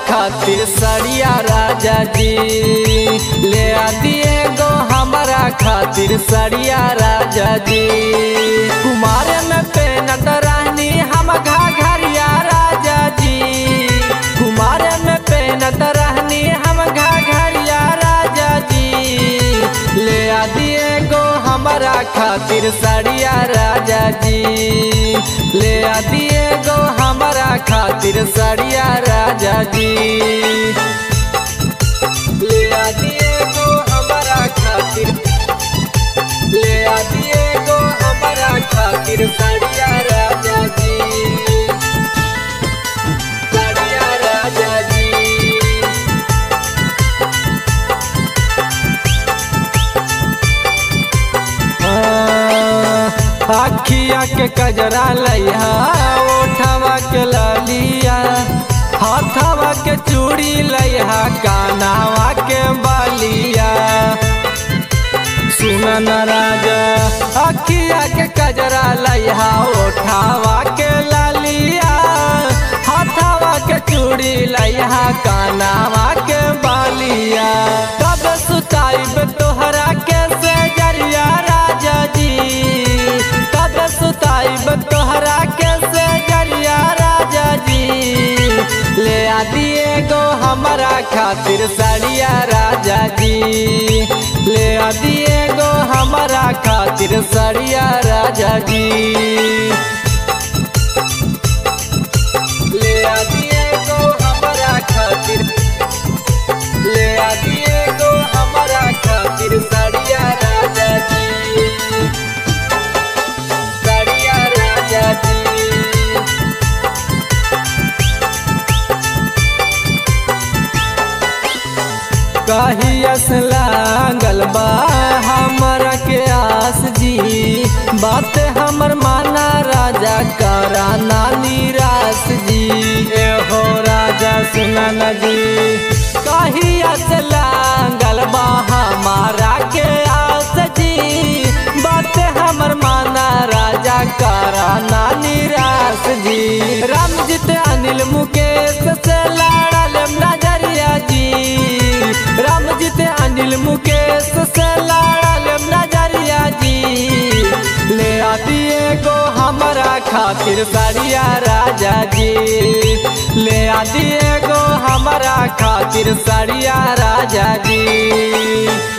खातिर सड़िया राजा जी ले आ दिए गो हमारा खातिर सड़िया राजा जी कुमार में पेनत रहनी हम घाघरिया राजा जी कुमार में पेनत रहनी हम घाघरिया राजा जी ले आ दिए गो हमारा खातिर सड़िया राजा जी ले आ दिए गो हमारा खातिर सड़िया राजा जी ले आ दिए गो हमारा खातिर ले आ दिए गो हमारा खातिर सड़िया राजा जी सड़िया राजा जी अखिया के कजरा लैहा ओठवा के ललिया हाथवा के चूड़ी लैहा कानावा के बालिया सुनन राजा अखिया के कजरा लैहा ओठवा के ललिया हाथवा के चूड़ी लैहा कानावा के बालिया कब सुताइब तोहरा के से जरिया राजा जी कब सुताइब तोहरा के से जरिया राजा जी ले आ दिए गो हमारा खातिर सड़िया राजा जी ले आ दिए गो हमारा खातिर सड़िया राजा जी ले आ दिए गो हमारा खातिर ले आ दिए गो हमारा खातिर सड़िया राजा जी सड़िया राजा जी कहियस लागल बा हमरा के आस जी बात हमर माना राजा करा ना निराश जी ए हो राजा सुना न जी कहियस लागल बा हमारा के आस जी बात हमर माना राजा करा ना निराश जी रामजीत अनिल मुकेश से लड़ल नजरिया जी रामजीत अनिल मुकेश से लड़ल नजरिया जी ले आ दिए गो हमारा खातिर सड़िया राजा जी ले आ दिए गो हमारा खातिर सड़िया राजा जी